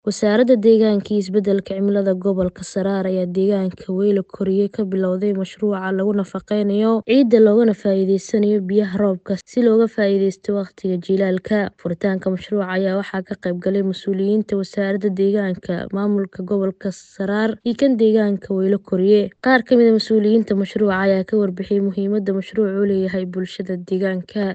Wasaaradda Deegaanka iyo Isbeddelka Cimilada Gobolka Saraar ayaa deegaanka Weyla Koriya ka bilowday mashruuca lagu nafaqeynayo ciidda loogana faa'iideysanayo biyaha roobka si looga faa'iideysto waqtiga jiilaalka. Furitaanka mashruuca ayaa waxaa ka qayb galay mas'uuliyiinta Wasaaradda Deegaanka, Maamulka Gobolka Saraar iyo kan deegaanka Weyla Koriya. Qaar ka mid ah mas'uuliyiinta mashruuca ayaa ka warbixiyay muhiimadda mashruucu u leeyahay bulshada deegaanka.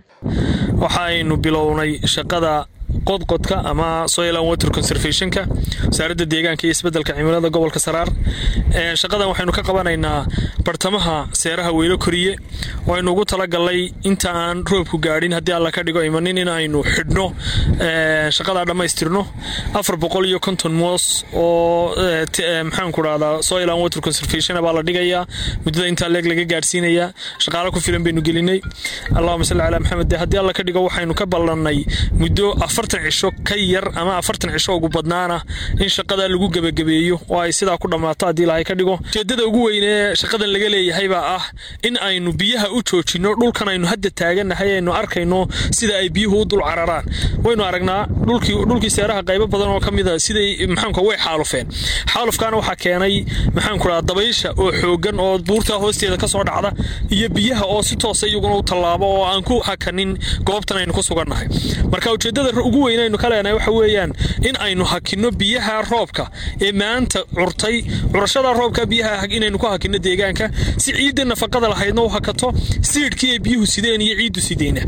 Waxaynu bilownay shaqada qodqodka ama soil and water conservationka wasaaradda deegaanka iyo isbeddelka cimilada gobolka saraar shaqadan waxaynu ka qabanaynaa bartamaha seeraha weylo koriye oo aynu ugu talagalnay inta aan roobku gaadhin haddii alla ka dhigo imanin in aynu xidhno shaqadaa dhammaystirno afar boqol iyo konton moos oo maxaanku dhahdaa soil and water conservation baa la dhigayaa muddada intaa leeg laga gaadhsiinayaa shaqaalo ku filan baynu gelinay allahuma salli calaa maxamed haddii alla ka dhigo waxaynu ka ballannay muddo afartan cisho ka yar ama afartan cisho ugu badnaana in shaqada lagu gebagabeeyo oo ay sidaa ku dhammaato haddii ilaahay ka dhigo ujeeddada ugu weyn ee shaqadan laga leeyahay baa ah in aynu biyaha u joojinno dhulkan aynu hadda taagannahay aynu arkayno sida ay biyuhu u dul cararaan waynu aragnaa dhulkii seeraha qaybo badan oo ka mida siday maxaanku way xaalufeen xaalufkaana waxaa keenay maxaanku dhaha dabaysha oo xoogan oo buurtaa hoosteeda ka soo dhacda iyo biyaha oo si toosa iyaguna u tallaabo oo aan ku hakanin goobtan aynu ku sugannahay marka ujeeddada ugu weyn aynu ka leenahay waxa weeyaan in aynu hakinno biyaha roobka ee maanta curtay curashada roobka biyaha inaynu ku hakinno deegaanka si ciidda nafaqada lahaydna u hakato siidhkii ay biyuhu sideen iyo ciiddu sideyna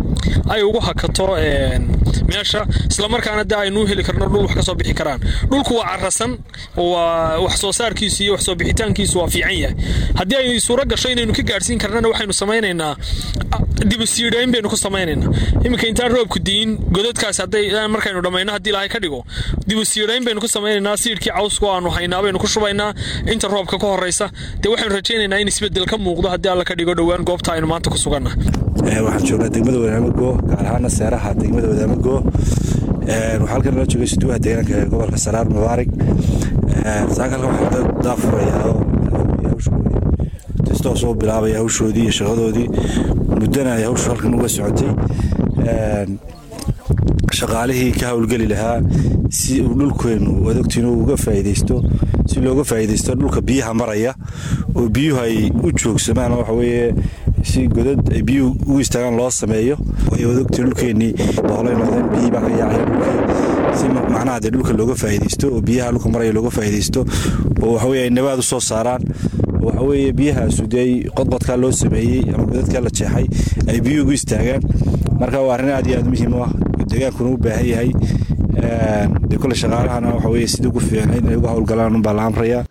ay ugu hakato meesha islamarkaana de aynu heli karno dhul wax ka soo bixi karaan dhulku waa carasan waa wax soo saarkiisu iyo wax soo bixitaankiisu waa fiican yahay haddii ay suuro gasho inaynu ka gaadhsiin karnana waxaynu samaynaynaa dibasiidhayn baynu ku samaynaynaa iminka intaan roobku diin godadkaas hadday markaynu dhammayno haddii ilaahay ka dhigo dibasiidhayn baynu ku samaynaynaa siidhkii cawsku aanu haynaa baynu ku shubaynaa inta roobka ka horeysa dee waxaynu rajaynaynaa in isbeddel ka muuqdo haddii alla ka dhigo dhowaan goobta aynu maanta ku suganna waxaan joognaa degmada wadaamago gaar ahaana seeraha degmada wadaamago waxaa halkan nala joogay suduwaha deegaanka ee gobolka saraar mubaarig saakalka waxaa daafurayaa tistoo soo bilaabaya hawshoodii iyo shaqadoodii muddana ay hawshu halkan uga socotay shaqaalihii ka howlgeli lahaa si uu dhulkeennu adogtiinu uga faa'iidaysto si looga faa'iidaysto dhulka biyaha maraya oo biyuhu ay u joogsamaan waxa weeye si godad ay biyuhu ugu istaagaan loo sameeyo waayo adogtii dhulkeennii doolay noqdeen biyihii baa ka yaacaya dhulkii si macnaha dee dhulka looga faa'iidaysto oo biyaha dhulka maraya looga faa'iidaysto oo waxa weeye ay nabaad u soo saaraan waxa weeye biyahaasu dee qodqodkaa loo sameeyey ama godadkaa la jeexay ay biyuhu ugu istaagaan marka waa arrin aad iyo aad muhiim u ah deegaankuna u baahan yahay dee kole shaqaalahana waxa weye sidii ugu fiicnayd inay uga howlgalaan unbaa la amraya